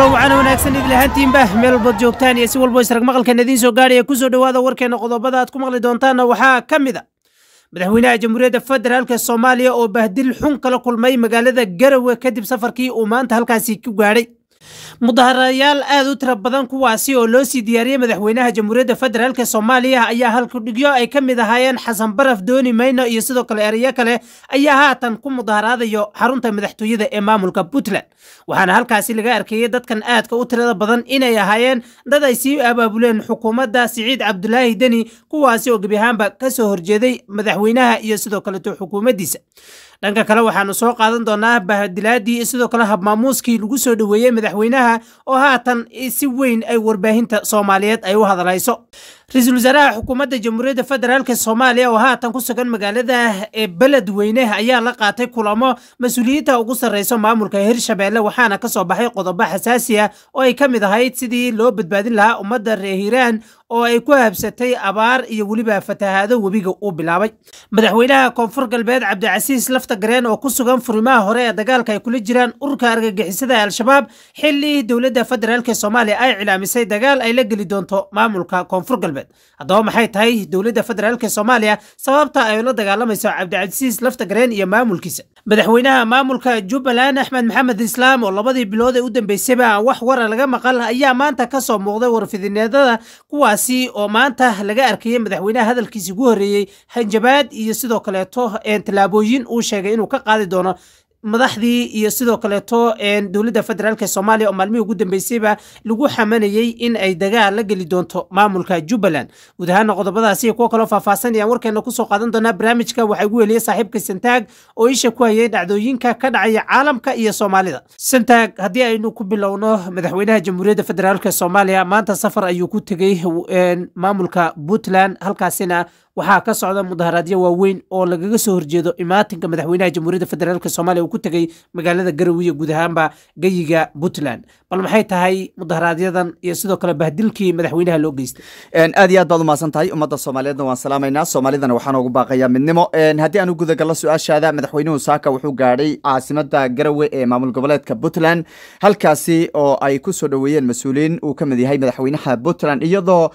kulan wacan wanaagsan idlahaantiinba meel walbood joogtaan iyo si walbo israg maqalkan idiin soo gaadhaya kusoo dhowaada warkeena qodobada aad ku maqli doontaanna waxaa ka mid a madaxweynaha jamhuuriyadda federaalk soomaaliya oo bahdil xun kala kulmay magaalada garawe kadib safarkii uu maanta halkaasi ku gaadhay mudaharayaal aad u tira badan kuwaasi oo loo sii diyaariyey madaxweynaha jamhuuriyadda federaalk soomaaliya ayaa halkudhigyo ay ka mid ahaayeen xasan baraf dooni mayno iyo sidoo kale ereyo kale ayaa haatan ku mudaharaadayo xarunta madaxtooyada ee maamulka puntland waxaana halkaasi laga arkayey dadkan aadka u tirada badan inay ahaayeen dad ay sii abaabuleen xukuumadda siciid cabdulaahi deni kuwaasi oo gebi ahaanba ka soo horjeeday madaxweynaha iyo sidoo kaleto xukuumaddiisa dhanka kale waxaanu soo qaadan doonaa bahadilaadii iyo sidoo kale habmaamuuskii lagu soo dhoweeyey madaxweynaha oo haatan si weyn ay warbaahinta soomaaliyeed ay u hadlayso ra-iisul wasaaraha xukuumadda jamhuuriyadda federaalk soomaaliya oo haatan ku sugan magaalada ee beledweyne ayaa la qaatay kulamo mas-uuliyiinta ugu sarreyso maamulka hirshabeelle waxaana kasoo baxay qodobo xasaasi ah oo ay ka mid ahayd sidii loo badbaadin lahaa ummadda reer hiiraan oo ay ku habsatay abaar iyo weliba fatahaado webiga uu bilaabay madaxweynaha koonfur galbeed cabdicasiis lafta gareen oo ku sugan furimaha hore ee dagaalka ay kula jiraan ururka argagixisada al-shabaab xili dowladda federaalk soomaaliya ay cilaamisay dagaal ay la geli doonto maamulka koonfur galbeed haddaba maxay tahay dowladda federaalk soomaaliya sababta ay la dagaalamayso cabdicasiis lafta gareen iyo maamulkiisa madaxweynaha maamulka jubbaland axmed maxamed islaam oo labadii bilood ee u dambeysayba aan wax wara laga maqal ayaa maanta kasoo muuqday warfidineedada kuwaasi oo maanta laga arkayay madaxweynaha hadalkiisi ugu horreeyey hanjabaad iyo sidoo kaleeto tallaabooyin uu sheegay inuu ka qaadi doono madaxdii iyo sidoo kaleeto dowladda federaalk soomaaliya oo maalmihii ugu dambeysayba lagu xamanayey in ay dagaal la geli doonto maamulka jubbaland guud ahaana qodobadaasi iyo kuwo kaloo faahfaahsan ayaan warkeena kusoo qaadan doonaa barnaamijka waxaa ugu heliyey saaxiibka santaag oo isha ku hayay dhacdooyinka ka dhacaya caalamka iyo soomaalida santaag haddii aynu ku bilowno madaxweynaha jamhuuriyadda federaalk soomaaliya maanta safar ayuu ku tegey maamulka puntland halkaasina waxaa ka socda mudaharaadyo waaweyn oo lagaga soo horjeedo imaatinka madaxweynaha jamhuuriyadda federaalk soomaaliya uu ku tegey magaalada garowiya guud ahaanba geyiga puntland bal maxay tahay mudaharaaadyadan iyo sidoo kale bahdilkii madaxweynaha loo geystay aad iyo aad baad umahadsan tahay ummadda soomaaliyeedna waan salaamaynaa soomaalidana waxaan ugu baaqayaa midnimo haddii aan u gudagallo su-aashaada madaxweynuhu saaka wuxuu gaadhay caasimada garowe ee maamul goboleedka puntland halkaasi oo ay ku soo dhoweeyeen mas-uuliyiin uu ka mid yahay madaxweynaha puntland iyadoo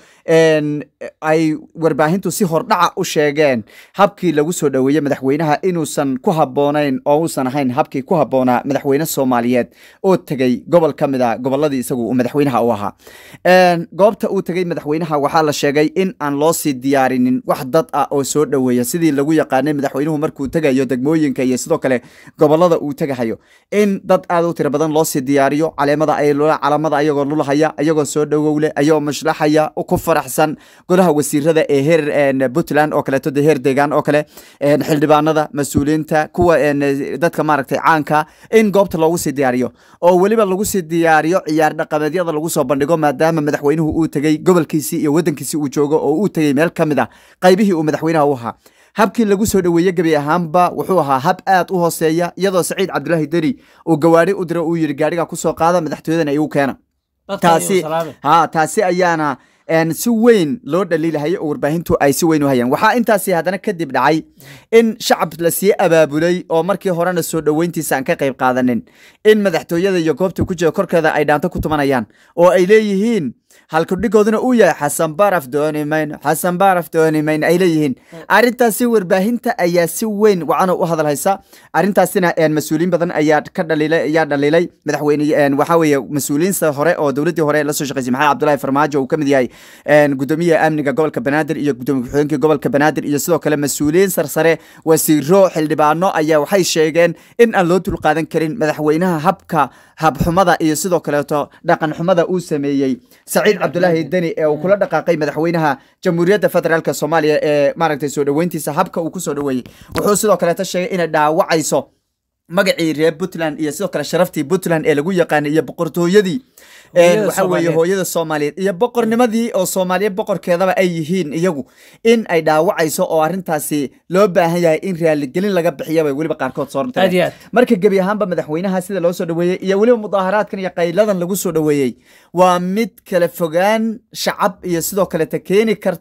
ay warbaahintu si hordhaca u sheegeen habkii lagu soo dhoweeyey madaxweynaha inuusan ku habboonayn oo uusan ahayn habkii ku habboonaa madaxweyne soomaaliyeed oo tegey gobol ka mid a goboladii isagu uu madaxweynaha u ahaa goobta uu tegey madaxweynaha waxaa la sheegay in aan loo sii diyaarinin wax dad ah oo soo dhoweeya sidii lagu yaqaanay madaxweynuhu markuu tegayo degmooyinka iyo sidoo kale gobolada uu tegahayo in dad aad u tiro badan loo sii diyaariyo caleemada ay calamada ayagoo lulahaya ayagoo soo dhowowle ayagoo mashlaxaya ku faraxsan golaha wasiirada ee heer puntland oo kaleeto de heer deegaan oo kale xildhibaanada mas-uuliyiinta kuwa dadka maaragtay caanka in goobta loogu sii diyaariyo oo weliba lagu sii diyaariyo ciyaar dhaqameedyada lagu soo bandhigo maadaama madaxweynuhu uu tegey gobolkiisii iyo wadankiisii uu joogo oo uu tegey meel ka mid a qaybihii uu madaxweynaha u ahaa habkii lagu soo dhoweeye gebi ahaanba wuxuu ahaa hab aad u hooseeya iyadoo saciid cabdulaahi deni uu gawaari u diro uu yidhi gaadhiga kusoo qaada madaxtooyadana igu keena taasi ha taasi ayaana si weyn loo dhaliilahayay oo warbaahintu ay si weyn u hayaan waxaa intaasi haddana kadib dhacay in shacab la sii abaabulay oo markii horena soo dhoweyntiisa aan ka qayb qaadanin in madaxtooyada iyo goobta ku jira korkeeda ay dhaanto ku tumanayaan oo ay leeyihiin halkudhigooduna uu yahay xasan baraf dooni mayno xasan baraf dooni mayno ay leeyihiin arrintaasi warbaahinta ayaa si weyn wacano u hadal haysa arrintaasina mas-uuliyiin badan ayaa ka dhaliilay ayaa dhaliilay madaxweyne waxaa weeye mas-uuliyiinta hore oo dowladdii hore la soo shaqeysay maxamed cabdullahi farmaajo uu ka mid yahay gudoomiyaha amniga gobolka banaadir iyo gudoomiye ku-xigeenkii gobolka banaadir iyo sidoo kale mas-uuliyiin sarsare wasiiro xildhibaano ayaa waxay sheegeen in aan loo dulqaadan karin madaxweynaha habka habxumada iyo sidoo kaleeto dhaqan xumada uu sameeyey saciid cabdulaahi deni ee uu kula dhaqaaqay madaxweynaha jamhuuriyadda federaalk soomaaliya ee maaragtay soo dhoweyntiisa habka uu ku soo dhoweeyey wuxuu sidoo kaleeto sheegay inay dhaawacayso magacii reer puntland iyo sidoo kale sharaftii puntland ee lagu yaqaanay iyo boqortooyadii waxa weeye hooyada soomaaliyeed iyo boqornimadii oo soomaaliya boqorkeedaba ay yihiin iyagu in ay dhaawacayso oo arrintaasi loo baahan yahay in raaligelin laga bixiya bay weliba qaarkood soo Aad iyo aad. marka gebi ahaanba madaxweynaha sida loo soo dhoweeyey iyo weliba mudaaharaadkan iyo qayladan lagu soo dhoweeyey waa mid kala fogaan shacab iyo sidoo kaleta keeni karta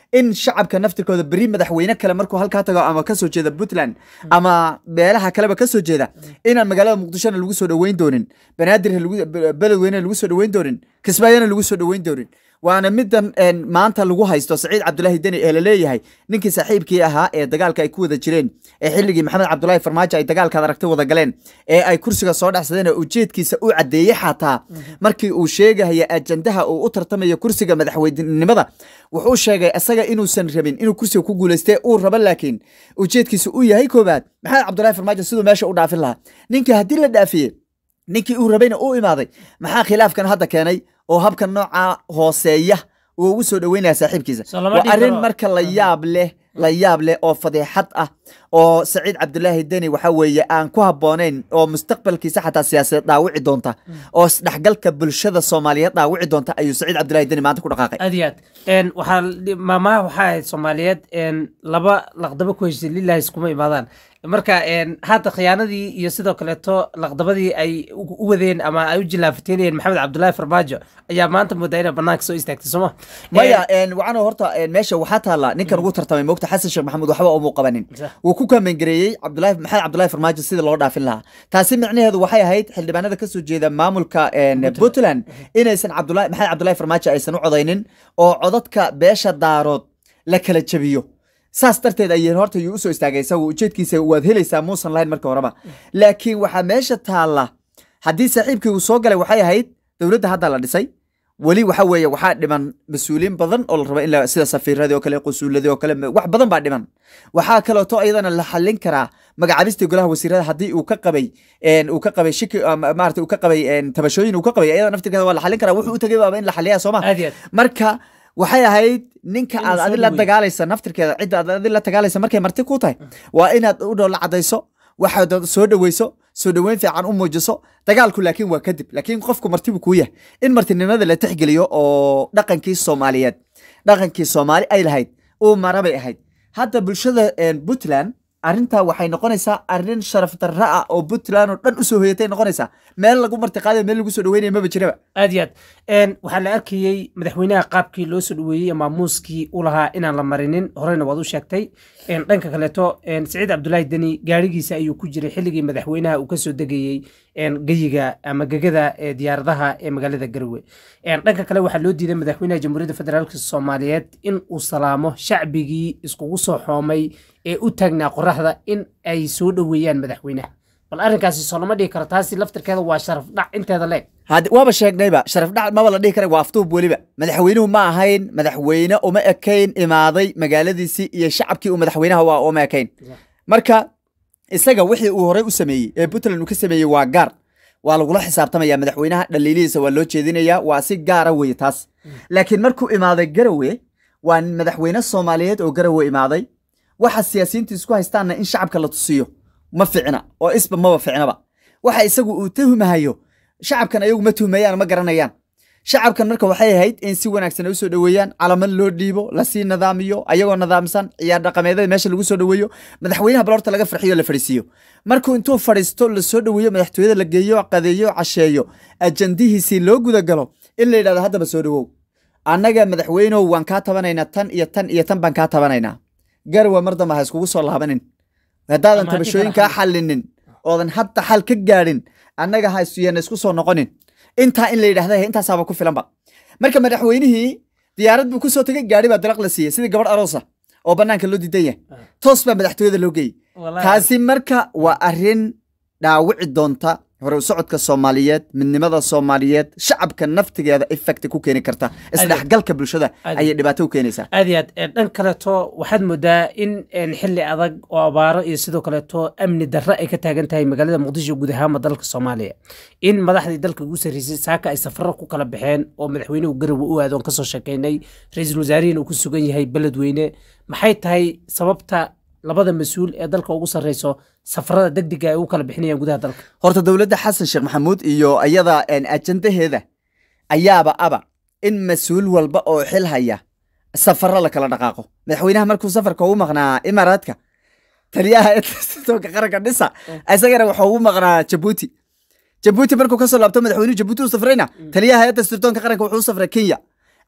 in shacabka naftirkooda beri madaxweyne kale markuu halkaa tago ama kasoo jeeda puntland ama meelaha kaleba kasoo jeeda inaan magaalada muqdishona lagu soo dhoweyn doonin banaadir beledweyne lagu soo dhoweyn doonin kismaayona lagu soo dhoweyn doonin waana midan maanta lagu haysto saciid cabdulaahi deni ee laleeyahay ninkii saaxiibkii ahaa ee dagaalka ay ku wada jireen ee xilligii maxamed cabdulaahi farmaajo ay dagaalkaad aragtay wada galeen ee ay kursiga soo dhexsadeen oo ujeedkiisa u caddeeyey xataa markii uu sheegahaya ajandaha uu u tartamayo kursiga madaxweynenimada wuxuu sheegay isaga inuusan rabin inuu kursiga ku guuleystee uu rabo laakiin ujeedkiisa uu yahay koobaad maxamed cabdulaahi farmaajo siduu meesha u dhaafin lahaa ninkii haddii la dhaafiyey ninkii uu rabayna uu imaaday maxaa khilaafkan hadda keenay oo habka nooca hooseeya uu ugu soo dhoweynaya saaxiibkiisa waa arrin marka la yaab leh la yaab leh oo fadeexad ah oo saciid cabdulaahi deni waxa weeye aan ku habboonayn oo mustaqbalkiisa xataa siyaasadeed dhaawici doonta oo isdhexgalka bulshada soomaaliyeed dhaawici doonta ayuu saciid cabdulaahi deni maanta ku dhaqaaqay aad iyo aad waxaa maamaha waxaa ahayd soomaaliyeed laba laqdabo ku heshay lilahi iskuma imaadaan marka hadda khiyaanadii iyo sidoo kaleeto laqdabadii ay u wadeen ama ay u jilaafateynayeen maxamed cabdulaahi farmaajo ayaa maanta moodaa inay banaanka soo istaagtay sooma maya waxaan horta meesha waxaa taalla ninkan ugu tartamay moogta xasan sheekh maxamuud waxba umuu qabanin wuu ku kaamengareeyey cabdulaahi maxamed cabdulaahi farmaajo sida loo dhaafin lahaa taasi micnaheedu waxay ahayd xildhibaanada kasoo jeeda maamulka puntland inaysan cabdulaahi maxamed cabdulaahi farmaajo aysan u codaynin oo codadka beesha daarood la kala jabiyo saas darteed ayeen horta yuu usoo istaagay isagu ujeedkiisa waad helaysaa muusan lahayn marka horeba laakiin waxaa meesha taalla haddii saaxiibkii uu soo galay waxay ahayd dowladda hadda la dhisay weli waxa weeye waxaa dhiman mas-uuliyiin badan oo la raba in sida safiiradii oo kale qusuuladii oo kale wax badan baa dhiman waxaa kaleeto iyadana la xallin karaa magacaabistii golaha wasiirada haddii uu ka qabay uu ka qabay shiki maarata uu ka qabay tabashooyin uu ka qabay iyada naftirkeeda waa la xallin karaa wuxuu u tagay baaba in la xalliyaa sooma marka waxay ahayd ninka aad adi la dagaalaysa naftirkeeda cidda aad adi la dagaalaysa markay marti ku tahay waa inaad u dhow la cadayso waxaad soo dhoweyso soo dhoweyn fiican u muujiso dagaalku laakiin waa kadib laakiin qofku martibu kuu yahay in martinimada la tixgeliyo oo dhaqankii soomaaliyeed dhaqankii soomaali ay lahayd uu marabay ahayd hadda bulshada puntland arrintaa waxay noqonaysaa arrin sharaf darra ah oo puntland oo dhan usoo hoyatay noqonaysaa meel lagu martiqaadayo meel lagu soo dhaweynaya maba jiraba aad iyo aad waxaa la arkayey madaxweynaha qaabkii loo soo dhaweeyey maamuuskii u lahaa inaan la marinin horeyna waad u sheegtay dhanka kaleeto saciid cabdulaahi deni gaarigiisa ayuu ku jiray xilligii madaxweynaha uu kasoo degayey geyiga ama gegada diyaaradaha ee magaalada garowe dhanka kale waxaa loo diiday madaxweynaha jamhuuriyadda federaalk soomaaliyeed in uu salaamo shacbigii iskugu soo xoomay ee u taagnaa qoraxda in ay soo dhoweeyaan madaxweynaha bal arrinkaasi soo lama dhihi karo taasi laftirkeeda waa sharaf dhac inteeda leeg waaba sheegnayba sharaf dhac maba la dhihi kara waa aftuub weliba madaxweynuhu ma ahayn madaxweyne uma ekayn imaaday magaaladiisii iyo shacabkii uu madaxweynaha waa uma ekayn marka isaga wixii uu horey u sameeyey ee puntland uu ka sameeyey waa gaar waa lagula xisaabtamaya madaxweynaha dhaliilihiisa waa loo jeedinaya waa si gaara weye taas laakiin markuu imaaday garowe waa madaxweyne soomaaliyeed oo garowe imaaday waxa siyaasiyiintu isku haystaanna in shacabka la tusiyo ma ficna oo isba maba ficnaba waxa isagu uu tuhumahayo shacabkan ayagu ma tuhmayaan ma garanayaan shacabkan marka waxay ahayd in si wanaagsan ay usoo dhoweeyaan calamad loo dhiibo lasii nidaamiyo ayagoo nidaamsan ciyaar dhaqameedada meesha lagu soo dhoweeyo madaxweynaha balorta laga farxiyo la fadhiisiiyo markuu intuu fadhiisto lasoo dhoweeyo madaxtooyada la geeyo qadeeyo casheeyo ajandihiisii loo gudagalo in la yidhahdo haddaba soo dhowow annaga madaxweynow waan kaa tabanaynaa tan iyo tan iyo tan baan kaa tabanaynaa garwa mar damba ha iskugu soo laabanin haddaadan tabashooyin kaa xallinin oodan hadda xal ka gaadhin annaga ha isuyana isku soo noqonin intaa in la yidhahda intaasaaba ku filanba marka madaxweynihii diyaarad buu kusoo tegay gaari baa dalaq la siiyey sidii gabadh aroosa oo banaanka loo diidan yahay toos baa madaxtooyada loo geeyey taasi marka waa arrin dhaawici doonta hore u socodka soomaaliyeed midnimada soomaaliyeed shacabka naftigeeda effect ku keeni karta isdhexgalka bulshada ayay dhibaato u keenaysaa aad iyo aad dhan kaleeto waxaad moodaa in xili adag oo abaaro iyo sidoo kaleeto amni darre ay ka taagan tahay magaalada muqdisho guud ahaanba dalka soomaaliya in madaxdii dalka ugu sarreysay saaka ay safaro ku kala baxeen oo madaxweynuhu garowe u aadoon kasoo sheekeynay ra-iisul wasaarihiina uu ku sugan yahay beledweyne maxay tahay sababta labada mas-uul ee dalka ugu sarreyso safarada degdega ay ugu kala bixinayaan gudaha dalka horta dowladda xasan sheekh maxamuud iyo iyada ajandaheeda ayaaba aba in mas-uul walba oo xil haya safaro la kala dhaqaaqo madaxweynaha markuu safarka ugu maqnaa imaaraadka taliyaha sitoonka qaranka dhisa isagana waxuu ugu maqnaa jabuuti jabuuti markuu kasoo laabto madaxweynuhu jabuuti u safrayna taliyaha hayadda sirdoonka qaranka wuxuu u safray kenya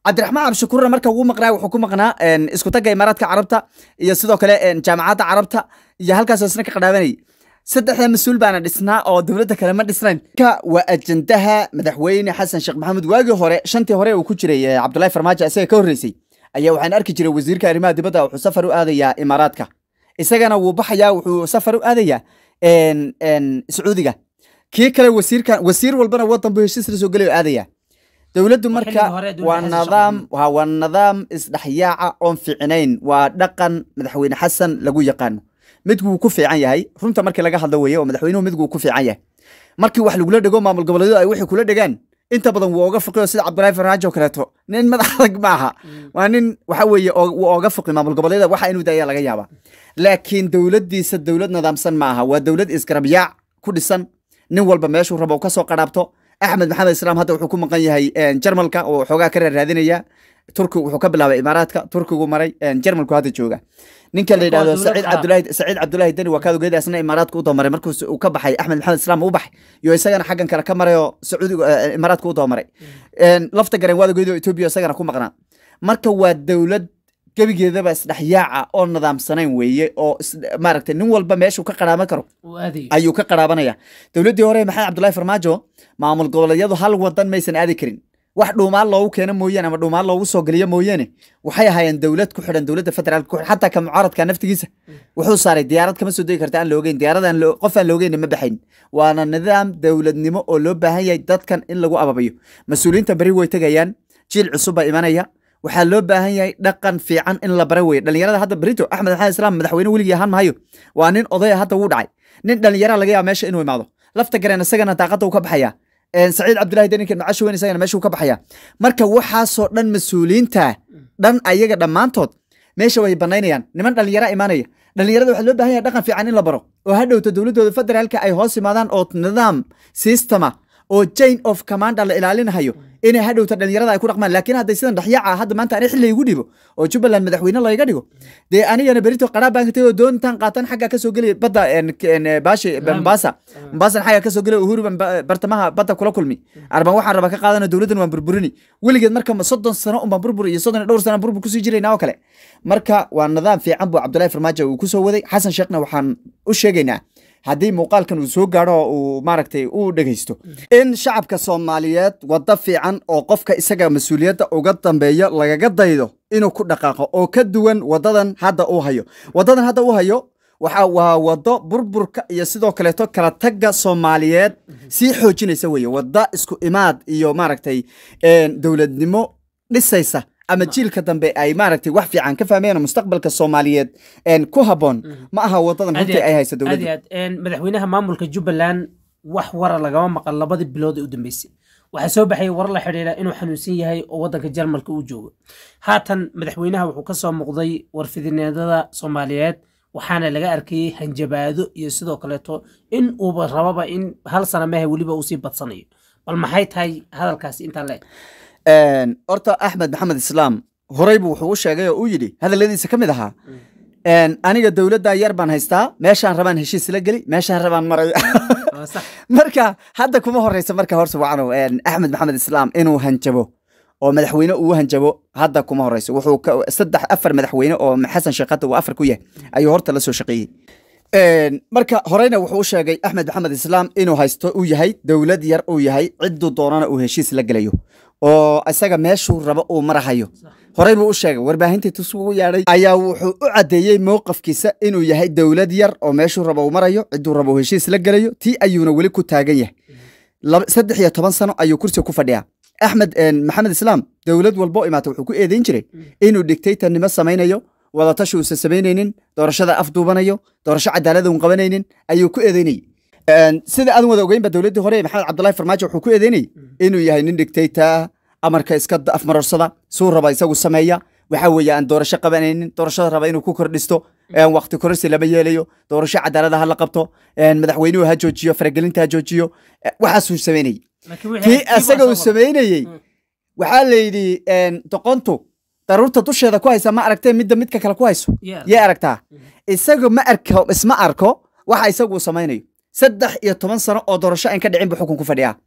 cabdiraxmaan cabdishakuurna marka ugu maqnaa wuxuu ku maqnaa een, isku tagga imaaraadka carabta iyo sidoo kale een, jaamacadda carabta iyo halkaasoo isna ka qadhaabanayay saddexda mas-uul baana dhisnaa oo dowladda kale ma dhisnayn ka waa ajandaha madaxweyne xasan sheekh maxamuud waagii hore shantii hore uu ku jiray eh, cabdullaahi farmaajo isaga ka horreysay ayaa waxaan arki jiray wasiirka arrimaha dibadda wuxuu safar u aadayaa imaaraadka isagana wuu baxayaa wuxuu safar u aadayaa een, een, sacuudiga kii kale wasiirkan wasiir walbana wadan buu heshiis la soo gelay oo aadaya dowladdu Waa marka xilliga hore dowladda waa Xasan Sheekh nidaam waa waa nidaam isdhexyaaca oon fiicnayn waa dhaqan madaxweyne xasan lagu yaqaano midguu ku fiican yahay runta markii laga hadlo weeye oo madaxweynuhu midguu ku fiican yahay markii wax lagula dhego maamul goboleedyadu ay wixii kula dhegaan inta badan wuu oga foqiyo sida cabdulaahi farmaajo kaleeto nin madax adag maaha waa nin waxa weeye oo- wuu oga foqi maamul goboleedyada waxa inuu daya laga yaaba laakiin dowladdiisa dowlad nidaamsan maaha waa dowlad isgarabyaac ku dhisan nin walba meeshuu rabo ka soo qadhaabto axmed maxamed islaam hadda wuxuu ku maqan yahay een, jarmalka oo xoogaa ka raadinaya turki wuxuu ka bilaabay imaaraadka turkigu maray een, jarmalku hadda jooga ninka la yidhahdo dowlad saciid ah. cabdulaahi saciid cabdulaahi deni waa kaad ogeeda isna imaaraadka u doomaray markuu uu ka baxay axmed maxamed islaam u baxay iyo isagana xaggan kale ka maray oo sacuudiga eh, imaaraadka u doomaray Een, lafta garen waad ogeeda oo etoobiya isagana ku maqnaa marka waa dowlad gebigeedaba isdhexyaaca oo nidaamsanayn weeye oo is- maaragtay nin walba meeshuu ka qaraaban karo uu aadayo ayuu ka qaraabanaya dowladdii hore maxamed cabdullaahi farmaajo maamul goboleedyadu hal wadan maysan aadi karin wax dhuumaan loogu keeno mooyaane ama dhuumaan loogu soo geliyo mooyaane waxay ahaayeen dowlad ku xidhan dowladda federaalka ku xidhan xataa ka mucaaradka naftigiisa wuxuu saaray diyaarad kama soo degi karta aan loogeyn diyaaradan loo- qof aan loogeyn ma baxayn waana nidaam dowladnimo oo loo baahan yahay dadkan in lagu ababayo mas-uuliyiinta beri way tegayaan jiil cusub baa imanaya waxaa loo baahan yahay dhaqan fiican in la bara weye dhalinyarada hadda berito axmed maxamed islaam madaxweyne weligii ahaan maayo waa nin odaya hadda wuu dhacay nin dhalinyara laga yaaba meesha inuu imaado lafta gareen isagana daaqada uu ka baxaya Een, saciid cabdulaahi deninkan macasho weyn isagana meesha uu ka baxaya marka waxaasoo dhan mas-uuliyiinta dhan ayaga dhammaantood meesha way banaynayaan niman dhalinyara imaanaya dhalinyarada waxaa loo baahan yahay dhaqan fiican in la baro oo ha dhowto dowladooda federaalka ay hoos imaadaan oo nidaam systema oo chain of commanda la ilaalinahayo inay ha dhowto dhalinyarada ay ku dhaqmaan laakiin hadday sidan dhexyaaca ah, hadda maanta ani xilli igu dhibo oo jubbaland madaxweyne layga dhigo dee anigana berito qaraab baan ka tegay oo doontan qaatan xagga kasoo gelaya badda een, k- een, baashi mombasa mombaasan xagga kasoo gelay uhuru baan ba- bartamaha badda kula kulmi arban waxaan rabaa ka qaadana dowladdan waan burburini weligeed marka ma soddon sano unbaan burbur iyo soddon iyo dhowr sano burbur kusii jirayna oo kale marka waa nidaam fiican buu cabdullaahi farmaajo uu kusoo waday xasan sheekhna waxaan u sheegaynaa haddii muuqaalkan uu soo gaadho oo uu maaragtay u dhegaysto in shacabka soomaaliyeed waddo fiican oo qofka isaga mas-uuliyadda uga dambeeyo lagaga daydo inuu ku dhaqaaqo oo ka duwan waddadan hadda uu hayo waddadan hadda uu hayo waxa waa waddo burburka iyo sidoo kaleeto kala tagga soomaaliyeed sii xoojinaysa weeye wadda isku imaad iyo maaragtay een, dowladnimo dhisaysa ama jiilka dambe ay maaragtay wax fiican ka fahmeen oo mustaqbalka soomaaliyeed een, ku habboon ma aha waddadan runtii ay haysa aad dowladdu iyo aad Een, madaxweynaha maamulka jubbaland wax wara lagama maqan labadii bilood ee u dambeysay waxaa soo baxay war la xidhiidha inuu xanuunsan yahay oo waddanka jarmalka uu joogo haatan madaxweynaha wuxuu ka soo muuqday warfidineedada soomaaliyeed waxaana laga arkayey hanjabaado iyo sidoo kaleeto in uuba rababa in hal sana mehe weliba uu sii badsanayo bal maxay tahay hadalkaasi intaa le Een, horta axmed maxamed islaam horey buu wuxuu u sheegay oo uu yidhi hadalladiisa ka mid ahaa een, aniga dowladda yar baan haystaa meeshaan rabaan heshiis la geli meeshaan rabaan maray Waa sax. marka hadda kuma horeysa marka horse wacno een, axmed maxamed islaam inuu hanjabo oo madaxweyne uu hanjabo hadda kuma horeyso wuxuu ka- saddex afar madaxweyne oo xasan sheekh hadda uu afar ku yahay ayuu horta la soo shaqeeyey Een, marka horeyna wuxuu u sheegay axmed maxamed islaam inuu haysto uu yahay dowlad yar uu yahay cidduu doonana uu heshiis la gelayo oo isaga meeshuu rabo uu marahayo horey buu u sheegay warbaahintii tusugu yaadhay ayaa wuxuu u caddeeyey mowqafkiisa inuu yahay dowlad yar oo meeshuu rabo uu marayo cidduu rabo uu heshiis la gelayo tii ayuuna weli ku taagan yahay Laba- saddex iyo toban sano ayuu kursiga ku fadhiyaa axmed een, maxamed islaam dowlad walbo imaata wuxuu ku eedeyn jiray inuu dictatornimo samaynayo wadatashi uusan samaynaynin doorashada afduubanayo doorasho cadaalada uun qabanaynin ayuu ku eedeynayay Een, sida aadan wada ogeynba dowladdii hore maxamed cabdullaahi farmaajo wuxuu ku eedeynayay inuu yahay nin dictator amarka iska da- afmarorsada suu raba isagu sameeya waxa weeye aan doorasho qabanaynin doorashada raba inuu ku kordhisto een, waqti kororsi lama yeelayo doorasho cadaalada ha la qabto een, madaxweynuhu ha joojiyo faragelinta ha joojiyo Eh, waxaasuu samaynayay Laakiin wixii kii kiibaa isaga uu soo wada. samaynayey Mm. waxaa la yidhi een, doqontu daruurta dusheeda ku haysa ma aragtee midda midka kale ku hayso Yeah. yay aragtaa isaga ma arko isma arko waxa isagu uu samaynayo saddex iyo toban sano oo doorasho aan ka dhicin buu xukun ku fadhiyaa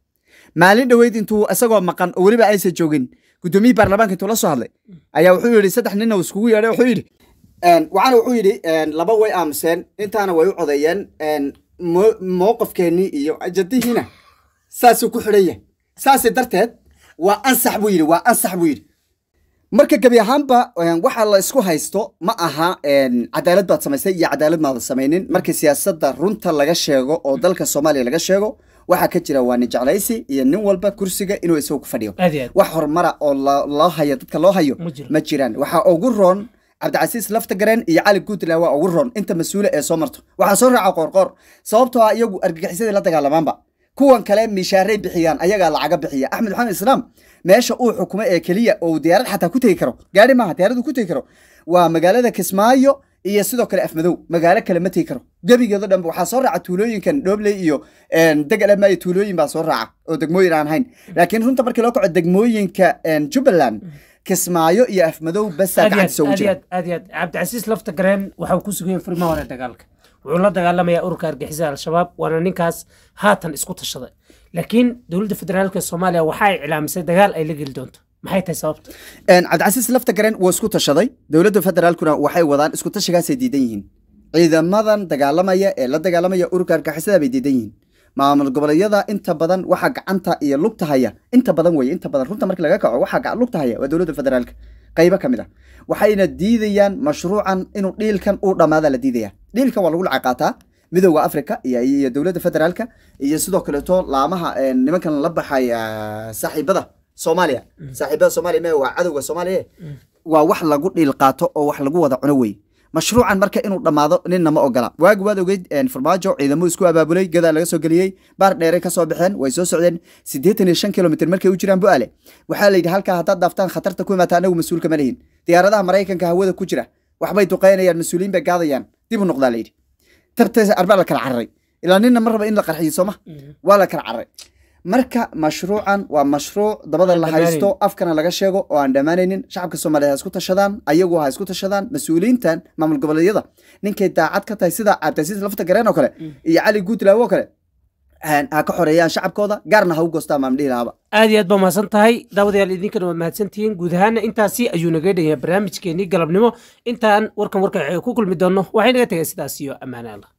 maalin dhoweyd intuu isagoo maqan oo weliba aysan joogin gudoomiyii baarlamaanka intuu la soo hadlay ayaa wuxuu yidhi saddex ninna uu iskugu yeedhay wuxuu yidhi waxaana wuxuu yidhi laba way aamuseen intaana way u codeeyeen mo- mowqifkeennii iyo ajadihiina saasuu ku xidhan yahay saasi darteed waa ansax buu yidhi waa ansax buu yidhi marka gebi ahaanba waxa la isku haysto ma aha cadaalad baad samaysay iyo cadaalad maadan samaynin markii siyaasadda runta laga sheego oo dalka soomaaliya laga sheego waxaa ka jira waa nin jeclaysi iyo nin walba kursiga inuu isagu ku fadhiyo aad iyo aad wax horumara oo lo- loo hayo dadka loo hayo Ma jiro. ma jiraan waxaa ugu roon cabdicasiis laftagareen iyo cali guudla waa ugu roon inta mas-uule ee soo marto waxaa soo raaca qoorqoor sababtoo ah iyagu argagixisadii la dagaalamaanba kuwan kale mishaaray bixiyaan ayagaa lacaga bixiya axmed maxamed islaam meesha uu xukumo ee keliya oo uu diyaarad xataa ku tegi karo gaari maaha diyaarad uu ku tegi karo waa magaalada kismaayo iyo sidoo kale afmadow magaalo kale ma tegi karo gebigeedo dhanba waxaa soo raaca tuulooyinkan dhobley iyo degalama iyo tuulooyin baa soo raaca oo degmooyin aan hayn laakiin runta markii loo kaco degmooyinka jubbaland kismaayo iyo afmadow basaa aad iyo gacanta soo aad iyo jira aad aad iyo aad cabdicasiis lafta gareen waxau ku sugan yahay furimaha hore dagaalka wuxuu la dagaalamayaa ururka argixisada al-shabaab waana ninkaas haatan isku tashaday laakiin dowladda federaalka soomaaliya waxa ay iclaamisay dagaal ay la geli doonto maxay tahay sababta cabdicasiis lafta garen wuu isku tashaday dowladda federaalkuna waxay wadaan isku tashigaasay diidan yihiin ciidamadan dagaalamaya ee la dagaalamaya ururka argixisada bay diidan yihiin maamul goboleedyada inta badan waxaa gacanta iyo lugta haya inta badan weye inta badan runta markii laga kaco waxaa gacan lugta haya waa dowladda federaalka qaybo ka mid ah waxayna diidayaan mashruucan inuu dhiilkan uu dhammaada la diidaya dhiilkan waa lagu lacag qaataa midowda africa iyo iyo dowladda federaalka iyo sidoo kaleeto laamaha eh, nimankan la baxay ah, saaxiibada soomaaliya saaxiibada soomaaliya me waa cadowga soomaaliya waa wax lagu dhiil qaato oo wax lagu wada cuno wey mashruucan marka inuu dhammaado ninna ma ogola waagi waad ogeyd een, farmaajo ciidamo isku abaabulay gadaa laga soo geliyey baar dheere kasoo baxeen way soo socdeen siddeetan iyo shan kilomitr markay u jiraan bu'aale waxaa la yidhi halkaa haddaad dhaaftaan khatarta ku imaata anagu mas-uulka ma lihin diyaaradaha maraykanka hawada ku jira waxbay duqeynayaan mas-uuliyiin bay gaadayaan dib u noqdaa la yidhi tarteesa arbaa la kala cararay ilaa ninna ma raba in la qarxiyo sooma waa la kala cararay marka mashruucan waa mashruuc dabada Aan la dhammaanayn. haysto afkana laga sheego oo aan dhammaanaynin shacabka soomaaliya ha isku tashadaan ayagu ha isku tashadaan mas-uuliyiintan maamul goboleedyada ninkay daacad ka tahay sida cabdicasiis lafta gareen oo kale iyo cali guutlaawo oo kale ha ha ka xoreeyaan shacabkooda gaarna ha u goostaan maam dhihi lahaaba aad iyo aad baa mahadsan tahay daawadayaal idinkana waa mahadsantihiin guud ahaana intaasi ayuu naga dhanyahay barnaamijkeenii galabnimo intaan warkan warka ku kulmi doonno waxay naga tegay sidaas iyo ammaane allah